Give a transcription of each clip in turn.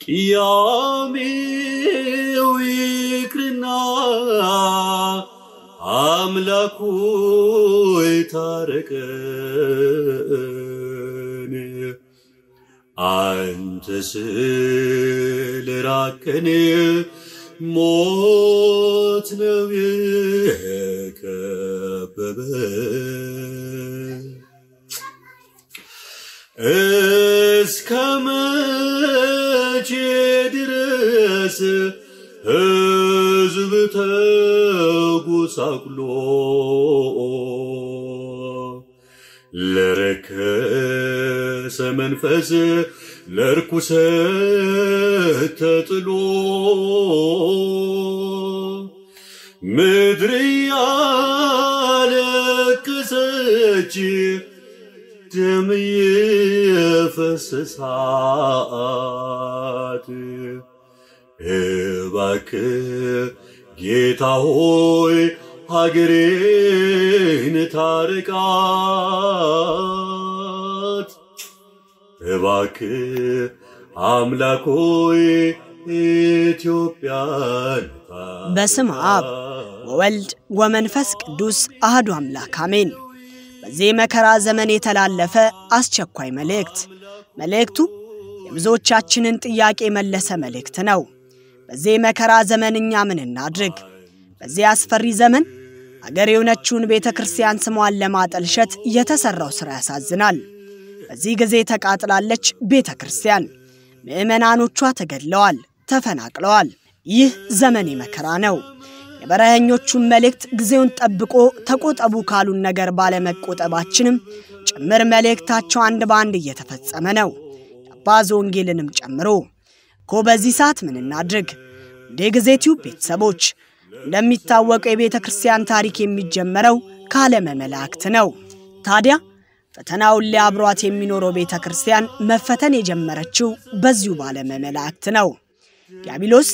ቅያሜው ይቅርና አምላኩ ይታረቀን አንተ ስለራቅን ሞት ነው የከበበን እስከ መቼ ድረስ ሕዝብ ተጎሳቁሎ ለረከሰ መንፈስ ለርኩሰት ተጥሎ ምድር ያለቀሰች ደም የፈሰሳት እባክህ ጌታ ሆይ ሀገሬን ታርቃት። እባክህ አምላክ ሆይ ኢትዮጵያን በስመ አብ ወወልድ ወመንፈስ ቅዱስ አህዱ አምላክ አሜን። በዚህ መከራ ዘመን የተላለፈ አስቸኳይ መልእክት። መልእክቱ የብዙዎቻችንን ጥያቄ የመለሰ መልእክት ነው። በዚህ መከራ ዘመን እኛ ምን እናድርግ? በዚህ አስፈሪ ዘመን አገር የሆነችውን ቤተ ክርስቲያን ስሟን ለማጠልሸት የተሠራው ሥራ ያሳዝናል። በዚህ ጊዜ ተቃጥላለች ቤተ ክርስቲያን። ምዕመናኖቿ ተገድለዋል፣ ተፈናቅለዋል። ይህ ዘመን መከራ ነው። የበረኸኞቹን መልእክት ጊዜውን ጠብቆ ተቆጠቡ ካሉን ነገር ባለመቆጠባችንም ጭምር መልእክታቸው አንድ በአንድ እየተፈጸመ ነው። የአባዝ ወንጌልንም ጨምሮ እኮ በዚህ ሰዓት ምን እናድርግ? እንደ ጊዜ ቲዩብ ቤተሰቦች እንደሚታወቀው የቤተ ክርስቲያን ታሪክ የሚጀመረው ከዓለመ መላእክት ነው። ታዲያ ፈተናውን ሊያብሯት የሚኖረው ቤተ ክርስቲያን መፈተን የጀመረችው በዚሁ ባለመ መላእክት ነው። ዲያብሎስ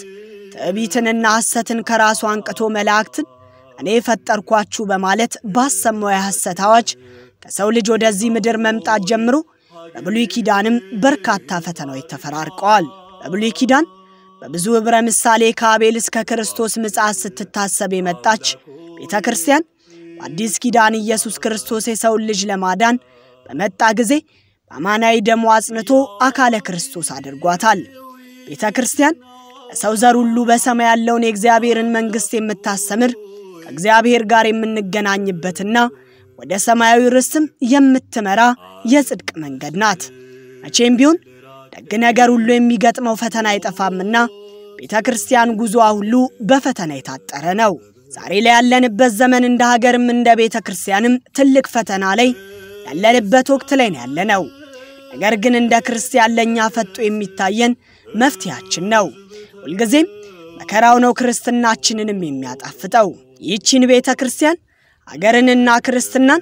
ትዕቢትንና ሐሰትን ከራሱ አንቅቶ መላእክትን እኔ ፈጠርኳችሁ በማለት ባሰማው የሐሰት አዋጅ ከሰው ልጅ ወደዚህ ምድር መምጣት ጀምሮ በብሉይ ኪዳንም በርካታ ፈተናዎች ተፈራርቀዋል። በብሉይ ኪዳን በብዙ ኅብረ ምሳሌ ከአቤል እስከ ክርስቶስ ምጽአት ስትታሰብ የመጣች ቤተ ክርስቲያን በአዲስ ኪዳን ኢየሱስ ክርስቶስ የሰውን ልጅ ለማዳን በመጣ ጊዜ በአማናዊ ደሙ አጽንቶ አካለ ክርስቶስ አድርጓታል። ቤተ ክርስቲያን ለሰው ዘር ሁሉ በሰማይ ያለውን የእግዚአብሔርን መንግሥት የምታስተምር ከእግዚአብሔር ጋር የምንገናኝበትና ወደ ሰማያዊ ርስትም የምትመራ የጽድቅ መንገድ ናት። መቼም ቢሆን ደግ ነገር ሁሉ የሚገጥመው ፈተና አይጠፋምና ቤተ ክርስቲያን ጉዞዋ ሁሉ በፈተና የታጠረ ነው። ዛሬ ላይ ያለንበት ዘመን እንደ ሀገርም እንደ ቤተ ክርስቲያንም ትልቅ ፈተና ላይ ያለንበት ወቅት ላይ ነው ያለነው። ነገር ግን እንደ ክርስቲያን ለእኛ ፈጦ የሚታየን መፍትሄያችን ነው። ሁልጊዜም መከራው ነው ክርስትናችንንም የሚያጣፍጠው። ይህችን ቤተ ክርስቲያን አገርንና ክርስትናን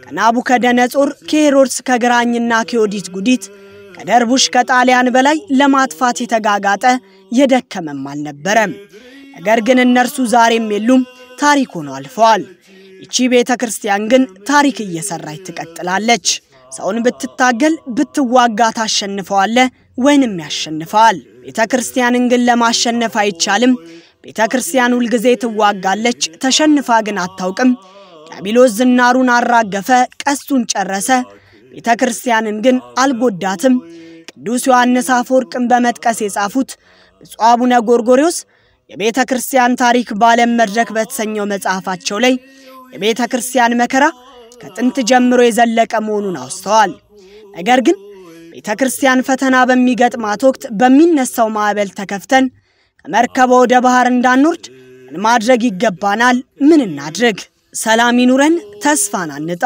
ከናቡከደነጾር ከሄሮድስ ከግራኝና ከዮዲት ጉዲት ከደርቡሽ ከጣሊያን በላይ ለማጥፋት የተጋጋጠ የደከመም አልነበረም። ነገር ግን እነርሱ ዛሬም የሉም፣ ታሪክ ሆነው አልፈዋል። ይቺ ቤተ ክርስቲያን ግን ታሪክ እየሰራች ትቀጥላለች። ሰውን ብትታገል ብትዋጋ ታሸንፈዋለ ወይንም ያሸንፈዋል። ቤተ ክርስቲያንን ግን ለማሸነፍ አይቻልም። ቤተ ክርስቲያን ሁልጊዜ ትዋጋለች፣ ተሸንፋ ግን አታውቅም። ዲያብሎስ ዝናሩን አራገፈ፣ ቀስቱን ጨረሰ። ቤተ ክርስቲያንን ግን አልጎዳትም። ቅዱስ ዮሐንስ አፈወርቅን በመጥቀስ የጻፉት ብፁዕ አቡነ ጎርጎርዮስ የቤተ ክርስቲያን ታሪክ በዓለም መድረክ በተሰኘው መጽሐፋቸው ላይ የቤተ ክርስቲያን መከራ ከጥንት ጀምሮ የዘለቀ መሆኑን አውስተዋል። ነገር ግን ቤተ ክርስቲያን ፈተና በሚገጥማት ወቅት በሚነሳው ማዕበል ተከፍተን ከመርከቧ ወደ ባህር እንዳንወርድ ምን ማድረግ ይገባናል? ምን እናድርግ? ሰላም ይኑረን፣ ተስፋን አንጣ።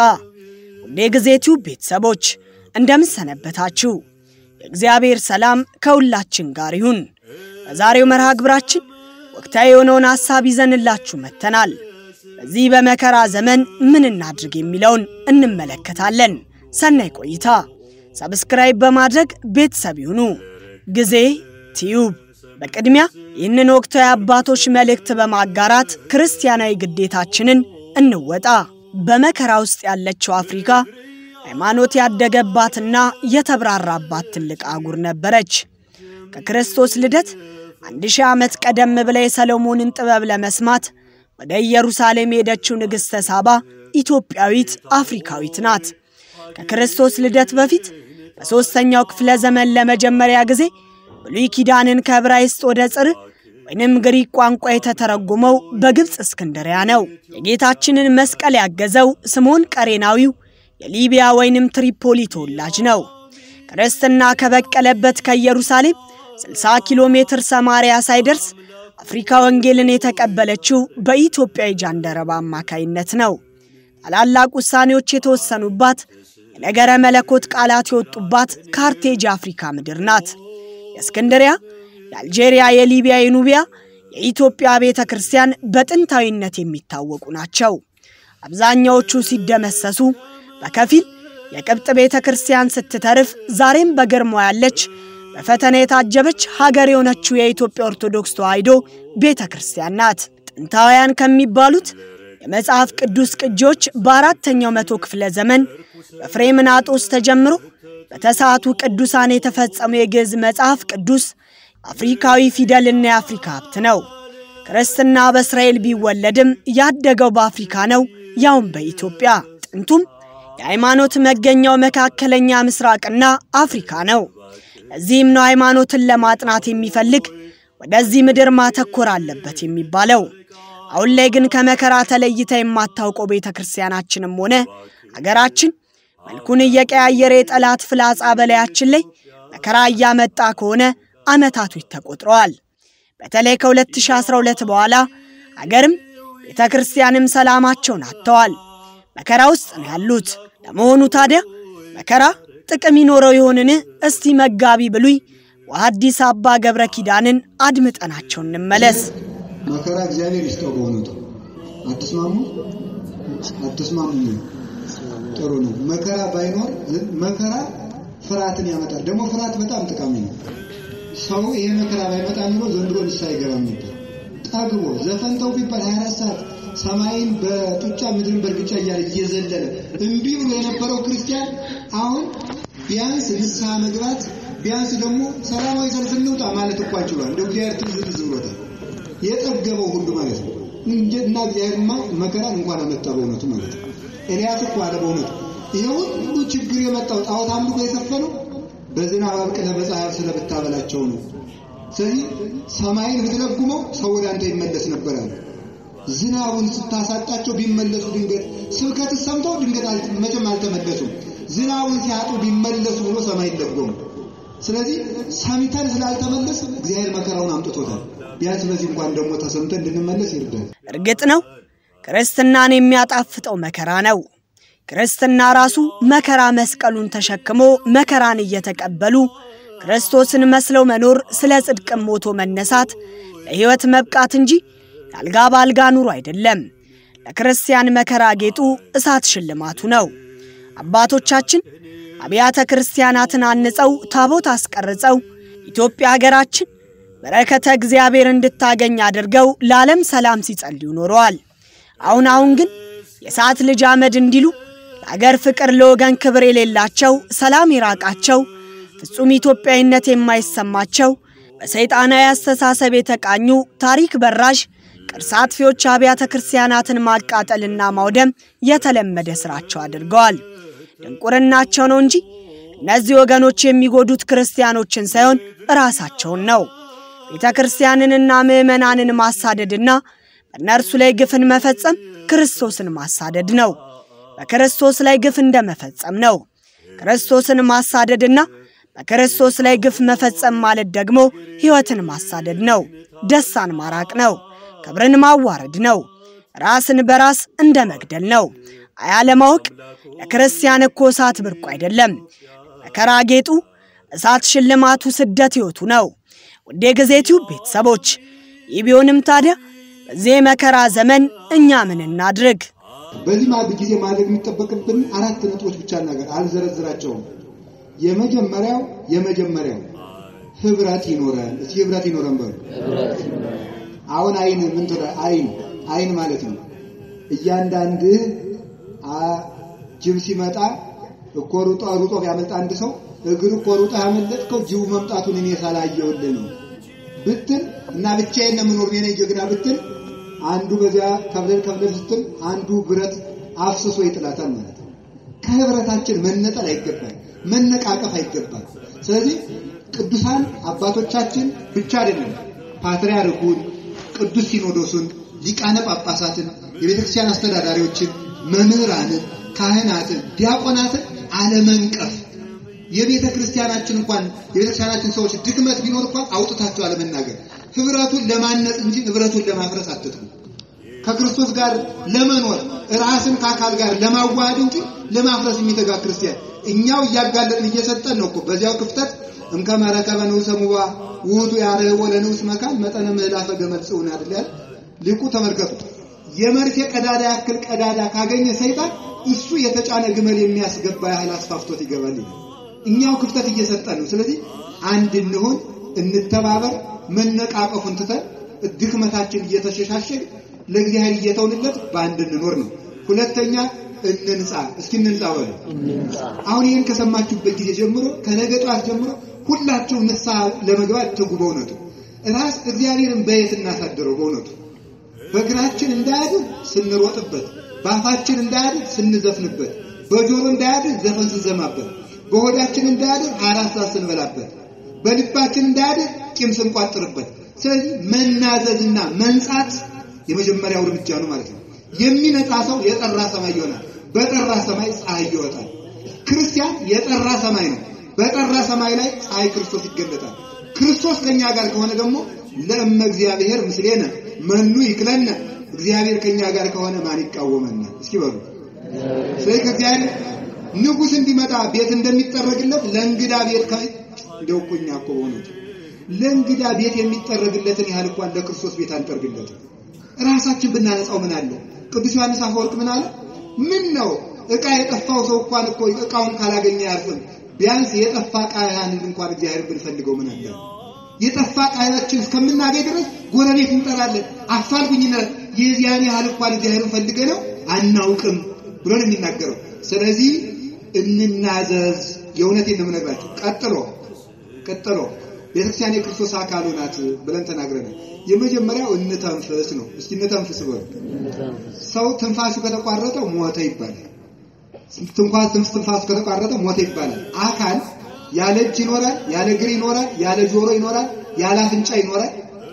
ውድ የጊዜ ቲዩብ ቤተሰቦች እንደምን ሰነበታችሁ? የእግዚአብሔር ሰላም ከሁላችን ጋር ይሁን። በዛሬው መርሃ ግብራችን ወቅታዊ የሆነውን ሐሳብ ይዘንላችሁ መጥተናል። በዚህ በመከራ ዘመን ምን እናድርግ የሚለውን እንመለከታለን። ሰናይ ቆይታ። ሰብስክራይብ በማድረግ ቤተሰብ ይሁኑ። ጊዜ ቲዩብ። በቅድሚያ ይህንን ወቅታዊ አባቶች መልእክት በማጋራት ክርስቲያናዊ ግዴታችንን እንወጣ። በመከራ ውስጥ ያለችው አፍሪካ ሃይማኖት ያደገባትና የተብራራባት ትልቅ አህጉር ነበረች። ከክርስቶስ ልደት አንድ ሺህ ዓመት ቀደም ብላ የሰሎሞንን ጥበብ ለመስማት ወደ ኢየሩሳሌም የሄደችው ንግሥተ ሳባ ኢትዮጵያዊት አፍሪካዊት ናት። ከክርስቶስ ልደት በፊት በሦስተኛው ክፍለ ዘመን ለመጀመሪያ ጊዜ ብሉይ ኪዳንን ከዕብራይስጥ ወደ ጽር ወይንም ግሪክ ቋንቋ የተተረጎመው በግብፅ እስክንድሪያ ነው። የጌታችንን መስቀል ያገዘው ስምዖን ቀሬናዊው የሊቢያ ወይንም ትሪፖሊ ተወላጅ ነው። ክርስትና ከበቀለበት ከኢየሩሳሌም 60 ኪሎ ሜትር ሰማርያ ሳይደርስ አፍሪካ ወንጌልን የተቀበለችው በኢትዮጵያዊ ጃንደረባ አማካይነት ነው። ታላላቅ ውሳኔዎች የተወሰኑባት፣ የነገረ መለኮት ቃላት የወጡባት ካርቴጅ አፍሪካ ምድር ናት። የእስክንድሪያ፣ የአልጄሪያ፣ የሊቢያ፣ የኑቢያ፣ የኢትዮጵያ ቤተ ክርስቲያን በጥንታዊነት የሚታወቁ ናቸው። አብዛኛዎቹ ሲደመሰሱ በከፊል የቅብጥ ቤተ ክርስቲያን ስትተርፍ ዛሬም በግርማ ያለች በፈተና የታጀበች ሀገር የሆነችው የኢትዮጵያ ኦርቶዶክስ ተዋሕዶ ቤተ ክርስቲያን ናት። ጥንታውያን ከሚባሉት የመጽሐፍ ቅዱስ ቅጂዎች በአራተኛው መቶ ክፍለ ዘመን በፍሬምናጦስ ተጀምሮ በተሰዓቱ ቅዱሳን የተፈጸመው የግዕዝ መጽሐፍ ቅዱስ አፍሪካዊ ፊደልና የአፍሪካ ሀብት ነው። ክርስትና በእስራኤል ቢወለድም ያደገው በአፍሪካ ነው፣ ያውም በኢትዮጵያ። ጥንቱም የሃይማኖት መገኛው መካከለኛ ምስራቅና አፍሪካ ነው። ለዚህም ነው ሃይማኖትን ለማጥናት የሚፈልግ ወደዚህ ምድር ማተኮር አለበት የሚባለው። አሁን ላይ ግን ከመከራ ተለይታ የማታውቀው ቤተ ክርስቲያናችንም ሆነ አገራችን መልኩን እየቀያየረ የጠላት ፍላጻ በላያችን ላይ መከራ እያመጣ ከሆነ ዓመታቶች ተቆጥረዋል። በተለይ ከ2012 በኋላ አገርም ቤተ ክርስቲያንም ሰላማቸውን አጥተዋል። መከራ ውስጥ ነው ያሉት። ለመሆኑ ታዲያ መከራ ጥቅም ይኖረው ይሆንን? እስቲ መጋቢ ብሉይ ወሐዲስ አባ ገብረ ኪዳንን አድምጠናቸው እንመለስ። መከራ እግዚአብሔር ይስጠው። በእውነቱ አትስማሙ? አትስማሙ? ጥሩ ነው። መከራ ባይኖር መከራ ፍርሃትን ያመጣል። ደግሞ ፍርሃት በጣም ጠቃሚ ነው። ሰው ይሄ መከራ ባይመጣ ኑሮ ዘንድሮ ንስሐ አይገባም ነበር። ጠግቦ ዘፈንተው ቢባል 24 ሰዓት ሰማይን በጡጫ ምድርን በእርግጫ እያለ እየዘለለ እምቢ ብሎ የነበረው ክርስቲያን አሁን ቢያንስ ንስሐ መግባት ቢያንስ ደግሞ ሰላማዊ ሰልፍ እንውጣ ማለት እኳ ችሏል። እንደ እግዚአብሔር ትዝዝ ብሎታል። የጠገበው ሁሉ ማለት ነው እና እግዚአብሔርማ መከራን እንኳን አመጣ በእውነቱ ማለት ነው። ኤልያስ እኮ አለ በእውነቱ ይሄ ሁሉ ችግር የመጣው ጣዖት አምልኮ የሰፈነው በዝናብ አብቅለህ በፀሐይ ስለብታበላቸው ነው። ስለዚህ ሰማይን ብትለጉመው ሰው ወደ አንተ ይመለስ ነበር አለ። ዝናቡን ስታሳጣቸው ቢመለሱ ድንገት ስብከት ሰምተው ድንገት መቼም አልተመለሱም። ዝናቡን ሲያጡ ቢመለሱ ብሎ ሰማይ ለጎሙ። ስለዚህ ሰምተን ስላልተመለስ እግዚአብሔር መከራውን አምጥቶታል። ቢያንስ በዚህ እንኳን ደግሞ ተሰምተን እንድንመለስ ይርዳል። እርግጥ ነው ክርስትናን የሚያጣፍጠው መከራ ነው። ክርስትና ራሱ መከራ መስቀሉን ተሸክሞ መከራን እየተቀበሉ ክርስቶስን መስለው መኖር፣ ስለ ጽድቅም ሞቶ መነሳት፣ ለሕይወት መብቃት እንጂ የአልጋ በአልጋ ኑሮ አይደለም። ለክርስቲያን መከራ ጌጡ፣ እሳት ሽልማቱ ነው። አባቶቻችን አብያተ ክርስቲያናትን አንጸው ታቦት አስቀርጸው ኢትዮጵያ ሀገራችን በረከተ እግዚአብሔር እንድታገኝ አድርገው ለዓለም ሰላም ሲጸልዩ ኖረዋል። አሁን አሁን ግን የሰዓት ልጅ አመድ እንዲሉ ለአገር ፍቅር ለወገን ክብር የሌላቸው ሰላም የራቃቸው ፍጹም ኢትዮጵያዊነት የማይሰማቸው በሰይጣናዊ አስተሳሰብ የተቃኙ ታሪክ በራሽ ቅርስ አጥፊዎች አብያተ ክርስቲያናትን ማቃጠልና ማውደም የተለመደ ስራቸው አድርገዋል። ድንቁርናቸው ነው እንጂ እነዚህ ወገኖች የሚጎዱት ክርስቲያኖችን ሳይሆን ራሳቸውን ነው። ቤተ ክርስቲያንንና ምዕመናንን ማሳደድና በእነርሱ ላይ ግፍን መፈጸም ክርስቶስን ማሳደድ ነው። በክርስቶስ ላይ ግፍ እንደ መፈጸም ነው። ክርስቶስን ማሳደድና በክርስቶስ ላይ ግፍ መፈጸም ማለት ደግሞ ሕይወትን ማሳደድ ነው። ደስታን ማራቅ ነው። ክብርን ማዋረድ ነው። ራስን በራስ እንደ መግደል ነው። አያለማወቅ ለክርስቲያን እኮ እሳት ብርቁ አይደለም። መከራ ጌጡ፣ እሳት ሽልማቱ፣ ስደት ሕይወቱ ነው። ውድ የጊዜ ቲዩብ ቤተሰቦች ይህ ቢሆንም ታዲያ በዚህ የመከራ ዘመን እኛ ምን እናድርግ? በዚህ ማ ጊዜ ማድረግ የሚጠበቅብን አራት ነጥቦች ብቻ ነገር አልዘረዝራቸውም። የመጀመሪያው የመጀመሪያው ህብረት ይኖረን። እስኪ ህብረት ይኖረን በሉ። አሁን አይን ምን ትለ አይን አይን ማለት ነው እያንዳንድህ ጅብ ሲመጣ እኮ ሩጦ ሩጦ ቢያመልጥ አንድ ሰው እግር እኮ ሩጣ ያመለጥከው ጅቡ መምጣቱን እኔ ሳላየውልህ ነው ብትል እና ብቻዬን ነው የምኖር እኔ ነኝ ጀግና ብትል አንዱ በዚያ ከብለን ከብለን ስትል አንዱ ብረት አፍስሶ ይጥላታል ማለት ነው። ከህብረታችን መነጠል አይገባል፣ መነቃቀፍ አይገባል። ስለዚህ ቅዱሳን አባቶቻችን ብቻ አይደለም ፓትርያርኩን፣ ቅዱስ ሲኖዶሱን፣ ሊቃነ ጳጳሳትን፣ የቤተክርስቲያን አስተዳዳሪዎችን፣ መምህራንን፣ ካህናትን፣ ዲያቆናትን አለመንቀፍ የቤተ ክርስቲያናችን እንኳን የቤተ ክርስቲያናችን ሰዎች ድክመት ቢኖር እንኳን አውጥታቸው አለመናገር ህብረቱን ለማነጽ እንጂ ንብረቱን ለማፍረስ አትጥሩ። ከክርስቶስ ጋር ለመኖር ራስን ከአካል ጋር ለማዋሃድ እንጂ ለማፍረስ የሚተጋ ክርስቲያን እኛው እያጋለጥን እየሰጠን ነው እኮ በዚያው ክፍተት እምከመ ረከበ ንዑሰ ሙባ ውእቱ ያርህቦ ለንዑስ መካን መጠነ ምህላፈ ገመድ ጽውን አይደል ያለ ሊቁ ተመልከቱ። የመርፌ ቀዳዳ ያክል ቀዳዳ ካገኘ ሰይጣን እሱ የተጫነ ግመል የሚያስገባ ያህል አስፋፍቶት ይገባል ይላል። እኛው ክፍተት እየሰጠን ነው። ስለዚህ አንድ እንሁን፣ እንተባበር፣ መነቃቀፉን ትተን ድክመታችን እየተሸሻሸግ ለእግዚአብሔር እየተውንለት በአንድ እንኖር ነው። ሁለተኛ እንንጻ። እስኪ እንንጻ በሉ። አሁን ይህን ከሰማችሁበት ጊዜ ጀምሮ ከነገ ጠዋት ጀምሮ ሁላችሁ ንስሐ ለመግባት ትጉ። በእውነቱ ራስ እግዚአብሔርን በየት እናሳድረው? በእውነቱ በእግራችን እንዳያድር ስንሮጥበት፣ በአፋችን እንዳያድር ስንዘፍንበት፣ በጆሮ እንዳያድር ዘፈን ስንዘማበት በሆዳችን እንዳያድር አራት ሰዓት ስንበላበት በልባችን እንዳያድር ቂም ስንቋጥርበት። ስለዚህ መናዘዝና መንጻት የመጀመሪያው እርምጃ ነው ማለት ነው። የሚነጻ ሰው የጠራ ሰማይ ይሆናል። በጠራ ሰማይ ፀሐይ ይወጣል። ክርስቲያን የጠራ ሰማይ ነው። በጠራ ሰማይ ላይ ፀሐይ ክርስቶስ ይገለጣል። ክርስቶስ ከኛ ጋር ከሆነ ደግሞ ለእመ እግዚአብሔር ምስሌነ መኑ ይክለነ፣ እግዚአብሔር ከኛ ጋር ከሆነ ማን ይቃወመናል? እስኪ በሉ። ስለዚህ ከእግዚአብሔር ንጉሥ እንዲመጣ ቤት እንደሚጠረግለት ለእንግዳ ቤት እንደው እኮ እኛ እኮ በእውነቱ ለእንግዳ ቤት የሚጠረግለትን ያህል እንኳን ለክርስቶስ ቤት አንጠርግለትም። ራሳችን ብናነጻው ምን አለ? ቅዱስ ዮሐንስ አፈወርቅ ምን አለ? ምን ነው ዕቃ የጠፋው ሰው እንኳን እኮ ዕቃውን ካላገኘ አያርፍም። ቢያንስ የጠፋ ዕቃ ያህል እንኳን እግዚአብሔር ብንፈልገው ምን አለ? የጠፋ ዕቃችን እስከምናገኝ ድረስ ጎረቤት እንጠራለን፣ አፋልጉኝ እንላለን። የዚያን ያህል እንኳን እግዚአብሔርን ፈልገ ነው አናውቅም ብሎ ነው የሚናገረው። ስለዚህ እንናዘዝ። የእውነቴን ነው የምነግራችሁ። ቀጥሎ ቀጥሎ ቤተክርስቲያን የክርስቶስ አካሉ ናት ብለን ተናግረናል። የመጀመሪያው እንተንፍስ ነው። እስኪ እንተንፍስ በሉ። ሰው ትንፋሹ ከተቋረጠ ሞተ ይባላል። ትንኳስ ትንፋሹ ከተቋረጠ ሞተ ይባላል። አካል ያለ እጅ ይኖራል፣ ያለ እግር ይኖራል፣ ያለ ጆሮ ይኖራል፣ ያለ አፍንጫ ይኖራል።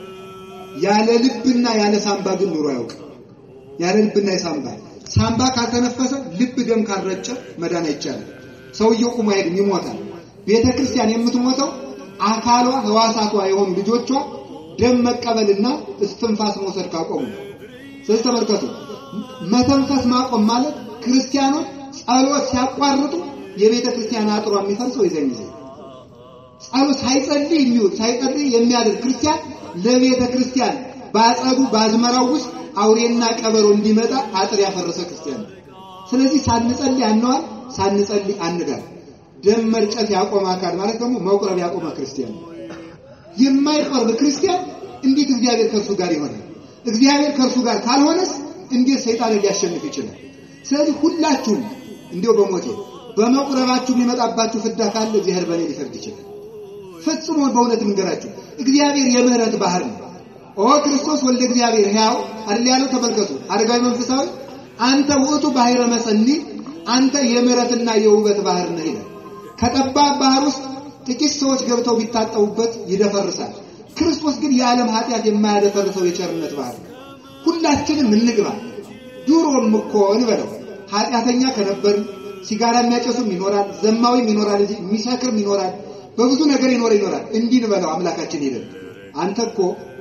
ያለ ልብና ያለ ሳምባ ግን ኑሮ አያውቅም። ያለ ልብና የሳምባ ሳምባ ካልተነፈሰ ልብ ደም ካልረጨ መዳን አይቻልም። ሰውየው ቁሞ አይሄድም፣ ይሞታል። ቤተ ክርስቲያን የምትሞተው አካሏ ህዋሳቷ የሆኑ ልጆቿ ደም መቀበልና እስትንፋስ መውሰድ ካቆሙ። ስለዚህ ተመልከቱ፣ መተንፈስ ማቆም ማለት ክርስቲያኖች ጸሎት ሲያቋርጡ የቤተ ክርስቲያን አጥሯ የሚፈርሰው ይዘን ጊዜ ጸሎት ሳይጸልይ የሚውል ሳይጸልይ የሚያድር ክርስቲያን ለቤተ ክርስቲያን በአጸዱ በአዝመራው ውስጥ አውሬና ቀበሮ እንዲመጣ አጥር ያፈረሰ ክርስቲያን ነው። ስለዚህ ሳንጸልይ አንዋል፣ ሳንጸልይ አንዳር። ደም መርጨት ያቆመ አካል ማለት ደግሞ መቁረብ ያቆመ ክርስቲያን ነው። የማይቆርብ ክርስቲያን እንዴት እግዚአብሔር ከእርሱ ጋር ይሆናል? እግዚአብሔር ከእርሱ ጋር ካልሆነስ እንዴት ሰይጣን ሊያሸንፍ ይችላል? ስለዚህ ሁላችሁም እንዲሁ በሞቴ በመቁረባችሁ የሚመጣባችሁ ፍዳ ካለ እግዚአብሔር በእኔ ሊፈርድ ይችላል። ፈጽሞ በእውነት እንገራችሁ እግዚአብሔር የምህረት ባህር ነው። ኦ ክርስቶስ ወልደ እግዚአብሔር ሕያው አይደል ያለው? ተመልከቱ። አረጋዊ መንፈሳዊ አንተ ውእቱ ባሕረ መሰኒ፣ አንተ የምህረትና የውበት ባህር ነህ ይላል። ከጠባብ ባህር ውስጥ ጥቂት ሰዎች ገብተው ቢታጠቡበት ይደፈርሳል። ክርስቶስ ግን የዓለም ኃጢአት የማያደፈርሰው የቸርነት ባህር ነው። ሁላችንም እንግባ። ድሮም እኮ እንበለው ኃጢአተኛ ከነበርን ሲጋራ የሚያጨሱም ይኖራል፣ ዘማዊም ይኖራል እንጂ የሚሰክርም ይኖራል፣ በብዙ ነገር ይኖር ይኖራል። እንዲህ እንበለው አምላካችን ሄደን አንተ እኮ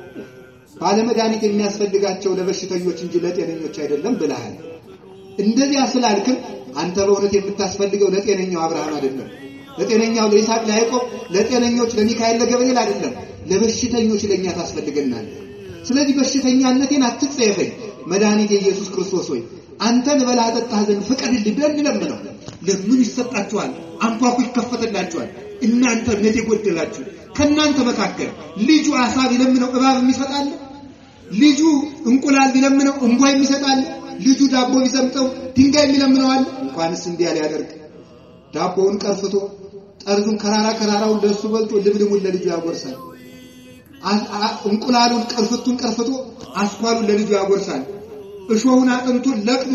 ባለመድኃኒት የሚያስፈልጋቸው ለበሽተኞች እንጂ ለጤነኞች አይደለም ብለሃል። እንደዚያ ስላልክም አንተ በእውነት የምታስፈልገው ለጤነኛው አብርሃም አይደለም፣ ለጤነኛው ለይስሐቅ፣ ለያዕቆብ፣ ለጤነኞች ለሚካኤል፣ ለገብርኤል አይደለም፣ ለበሽተኞች ለእኛ ታስፈልገናለህ። ስለዚህ በሽተኛነቴን አትጸየፈኝ። መድኃኒት የኢየሱስ ክርስቶስ ሆይ አንተን በላ ጠጣህ ዘንድ ፍቀድልኝ ብለን እንለምነው። ለምን ይሰጣችኋል፣ አንኳኩ ይከፈትላችኋል። እናንተ እምነት የጎደላችሁ ከእናንተ መካከል ልጁ አሳ ቢለምነው እባብ የሚሰጣለ? ልጁ እንቁላል ቢለምነው እንቧ የሚሰጣለ? ልጁ ዳቦ ቢሰምጠው ድንጋይ የሚለምነው አለ? እንኳንስ እንዲያ ሊያደርግ ዳቦውን ቀርፍቶ ጠርዙን ከራራ ከራራውን ለእሱ በልጦ ልምልሙን ለልጁ ያጎርሳል። እንቁላሉን ቅርፍቱን ቀርፍቶ አስኳሉን ለልጁ ያጎርሳል። እሾሁን አጥንቱን ለቅሞ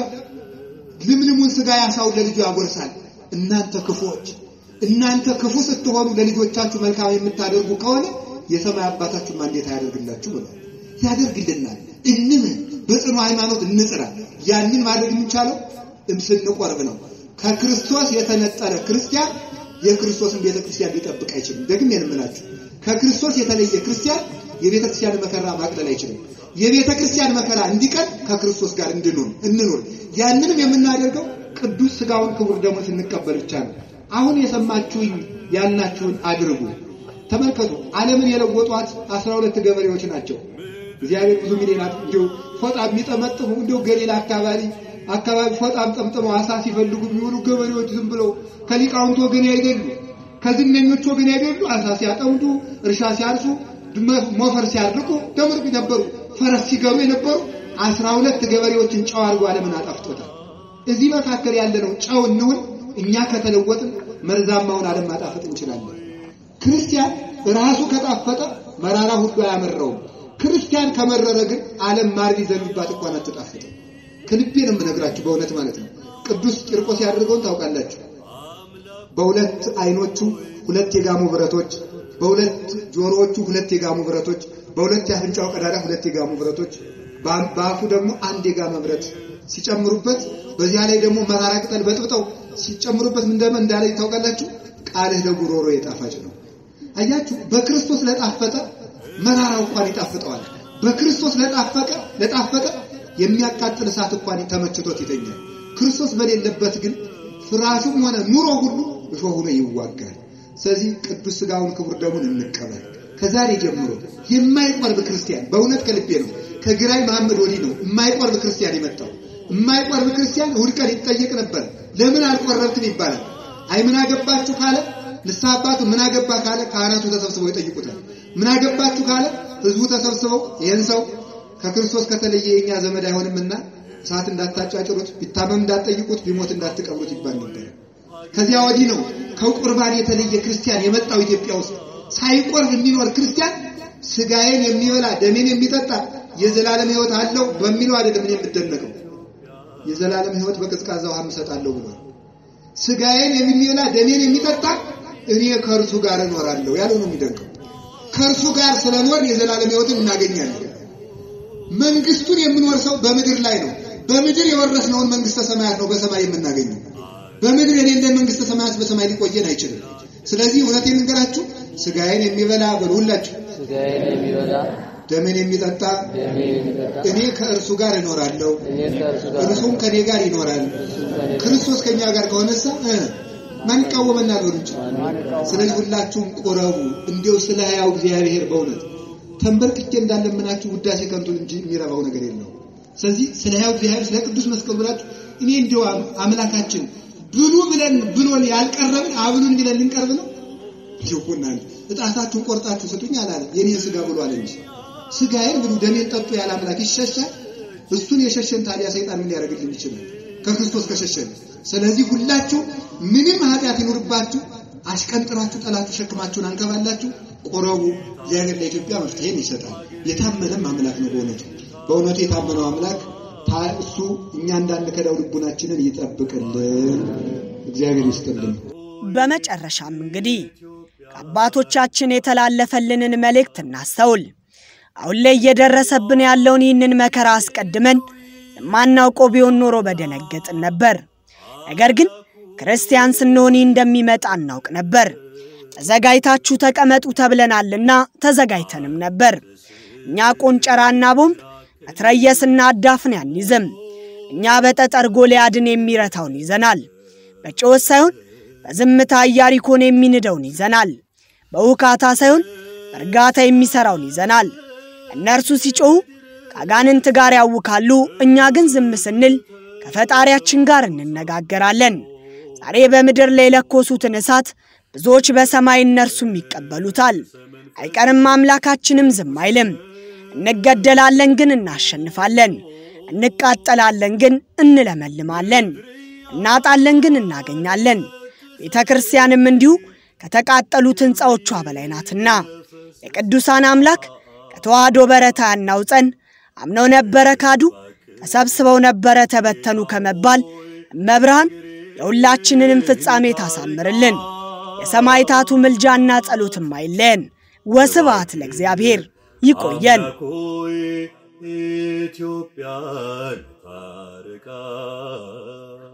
ልምልሙን ስጋ ያሳውን ለልጁ ያጎርሳል። እናንተ ክፉዎች እናንተ ክፉ ስትሆኑ ለልጆቻችሁ መልካም የምታደርጉ ከሆነ የሰማይ አባታችሁማ እንዴት አያደርግላችሁ ብሏል። ያደርግልናል። እንምን በጽኑ ሃይማኖት እንጽራ። ያንን ማድረግ የሚቻለው ስንቆርብ ነው። ከክርስቶስ የተነጠለ ክርስቲያን የክርስቶስን ቤተ ክርስቲያን ሊጠብቅ አይችልም። ደግሜ የምላችሁ ከክርስቶስ የተለየ ክርስቲያን የቤተ ክርስቲያን መከራ ማቅለል አይችልም። የቤተ ክርስቲያን መከራ እንዲቀል ከክርስቶስ ጋር እንድንሆን እንኖር። ያንንም የምናደርገው ቅዱስ ስጋውን ክቡር ደግሞ ስንቀበል ብቻ ነው። አሁን የሰማችሁኝ ያልናችሁን አድርጉ። ተመልከቱ፣ ዓለምን የለወጧት አስራ ሁለት ገበሬዎች ናቸው። እግዚአብሔር ብዙ ሚሊዮናት እንዲሁ ፎጣ የሚጠመጥሙ እንዲሁ ገሊላ አካባቢ አካባቢ ፎጣም ጠምጥመው አሳ ሲፈልጉ የሚውሉ ገበሬዎች ዝም ብለው ከሊቃውንት ወገን አይደሉ፣ ከዝነኞች ወገን አይደሉ። አሳ ሲያጠምዱ፣ እርሻ ሲያርሱ፣ ሞፈር ሲያርቁ ደምርቅ ነበሩ። ፈረስ ሲገሩ የነበሩ አስራ ሁለት ገበሬዎችን ጨው አድርጎ ዓለምን አጣፍጦታል። እዚህ መካከል ያለነው ጨው እንሁን። እኛ ከተለወጥን መርዛማውን ዓለም ማጣፈጥ እንችላለን። ክርስቲያን ራሱ ከጣፈጠ መራራ ሁሉ አያመራውም። ክርስቲያን ከመረረ ግን ዓለም ማር ቢዘንባት እንኳን አትጣፍጥም። ከልቤ ነው የምነግራችሁ በእውነት ማለት ነው። ቅዱስ ቂርቆስ ያደርገውን ታውቃላችሁ። በሁለት አይኖቹ ሁለት የጋሙ ብረቶች፣ በሁለት ጆሮዎቹ ሁለት የጋሙ ብረቶች፣ በሁለት የአፍንጫው ቀዳዳ ሁለት የጋሙ ብረቶች፣ በአፉ ደግሞ አንድ የጋመ ብረት ሲጨምሩበት፣ በዚያ ላይ ደግሞ መራራ ቅጠል በጥብጠው ሲጨምሩበት ምንደመ እንዳለ ታውቃላችሁ። ቃልህ ለጉሮሮ የጣፋጭ ነው። አያችሁ፣ በክርስቶስ ለጣፈጠ መራራው እንኳን ይጣፍጠዋል። በክርስቶስ ለጣፈቀ ለጣፈጠ የሚያቃጥል እሳት እንኳን ተመችቶት ይተኛል። ክርስቶስ በሌለበት ግን ፍራሹም ሆነ ኑሮ ሁሉ እሾህ ሆኖ ይዋጋል። ስለዚህ ቅዱስ ሥጋውን ክቡር ደሙን እንቀበል። ከዛሬ ጀምሮ የማይቆርብ ክርስቲያን በእውነት ከልቤ ነው። ከግራኝ መሐመድ ወዲህ ነው የማይቆርብ ክርስቲያን የመጣው። የማይቆርብ ክርስቲያን እሑድ ቀን ይጠየቅ ነበር። ለምን አልቆረብክም ይባላል። አይ ምን አገባችሁ ካለ ንስሐ አባቱ ምን አገባ ካለ ካህናቱ ተሰብስበው ይጠይቁታል። ምን አገባችሁ ካለ ህዝቡ ተሰብስበው ይህን ሰው ከክርስቶስ ከተለየ የኛ ዘመድ አይሆንምና እሳት እንዳታጫጭሩት፣ ቢታመም እንዳትጠይቁት፣ ቢሞት እንዳትቀብሩት ይባል ነበር። ከዚያ ወዲህ ነው ከቁርባን የተለየ ክርስቲያን የመጣው ኢትዮጵያ ውስጥ። ሳይቆርብ የሚኖር ክርስቲያን ስጋዬን የሚበላ ደሜን የሚጠጣ የዘላለም ሕይወት አለው በሚለው አይደለም እኔ የምደነቀው። የዘላለም ሕይወት በቀዝቃዛ ውሃ እሰጣለሁ ብሏል። ስጋዬን የሚበላ ደሜን የሚጠጣ እኔ ከእርሱ ጋር እኖራለሁ ያለው ነው የሚደንቀው። ከእርሱ ጋር ስለኖር የዘላለም ሕይወትን እናገኛለን። መንግስቱን የምንወርሰው በምድር ላይ ነው። በምድር የወረስነውን መንግስተ ሰማያት ነው በሰማይ የምናገኘው። በምድር የሌለ መንግስተ ሰማያት በሰማይ ሊቆየን አይችልም። ስለዚህ እውነቴን ልንገራችሁ፣ ስጋዬን የሚበላ በልሁላችሁ፣ ስጋዬን የሚበላ ደሜን የሚጠጣ ደሜን የሚጠጣ እኔ ከእርሱ ጋር እኖራለሁ፣ እኔ ከእርሱ ጋር እርሱም ከኔ ጋር ይኖራል። ክርስቶስ ከኛ ጋር ከሆነሳ እ ማን ይቃወመናል? ወንጭ ስለዚህ ሁላችሁም ቁረቡ። እንዲው ስለ ሕያው እግዚአብሔር በእውነት ተንበርክኬ እንዳለምናችሁ ውዳሴ ከንቱ እንጂ የሚረባው ነገር የለው። ስለዚህ ስለ ሕያው እግዚአብሔር ስለ ቅዱስ መስቀል ብላችሁ እኔ እንዲው አምላካችን ብሉ ብለን ብሎን ያልቀረብን አብሉን ብለን ልንቀርብ ነው። ይሁናል እጣታችሁን ቆርጣችሁ ስጡኝ አላለም። የኔን ስጋ ብሎ አለ እንጂ ስጋዬን ብሉ ደሜን ጠጡ ያለ አምላክ ይሸሻል። እሱን የሸሸን ታዲያ ሰይጣን ምን ሊያደርግልን ይችላል? ከክርስቶስ ከሸሸን። ስለዚህ ሁላችሁ ምንም ኃጢአት ይኑርባችሁ አሽቀንጥራችሁ ጠላት ተሸክማችሁን አንከባላችሁ ቆረቡ። እግዚአብሔር ለኢትዮጵያ መፍትሄን ይሰጣል። የታመነም አምላክ ነው። በእውነቱ በእውነቱ የታመነው አምላክ ታ- እሱ እኛ እንዳንከዳው ልቡናችንን ይጠብቅልን። እግዚአብሔር ይስጥልን። በመጨረሻም እንግዲህ ከአባቶቻችን የተላለፈልንን መልእክት እናስተውል። አሁን ላይ እየደረሰብን ያለውን ይህንን መከራ አስቀድመን የማናውቀው ቢሆን ኖሮ በደነገጥን ነበር። ነገር ግን ክርስቲያን ስንሆን ይህ እንደሚመጣ እናውቅ ነበር። ተዘጋጅታችሁ ተቀመጡ ተብለናልና ተዘጋጅተንም ነበር። እኛ ቆንጨራና ቦምብ መትረየስና አዳፍን አንይዝም። እኛ በጠጠር ጎልያድን የሚረታውን ይዘናል። በጩኸት ሳይሆን በዝምታ ኢያሪኮን የሚንደውን ይዘናል። በውካታ ሳይሆን በእርጋታ የሚሠራውን ይዘናል። እነርሱ ሲጮኹ ከአጋንንት ጋር ያውካሉ፣ እኛ ግን ዝም ስንል ከፈጣሪያችን ጋር እንነጋገራለን። ዛሬ በምድር ላይ የለኮሱትን እሳት ብዙዎች በሰማይ እነርሱም ይቀበሉታል። አይቀርም፣ አምላካችንም ዝም አይልም። እንገደላለን ግን እናሸንፋለን። እንቃጠላለን ግን እንለመልማለን። እናጣለን ግን እናገኛለን። ቤተ ክርስቲያንም እንዲሁ ከተቃጠሉት ሕንፃዎቿ በላይ ናትና የቅዱሳን አምላክ ከተዋህዶ በረታ ያናውፀን። አምነው ነበረ ካዱ፣ ተሰብስበው ነበረ ተበተኑ ከመባል እመብርሃን የሁላችንንም ፍጻሜ ታሳምርልን። የሰማዕታቱ ምልጃና ጸሎትም አይለየን። ወስብሐት ለእግዚአብሔር። ይቆየን። አምላክ ሆይ ኢትዮጵያን ታርቃት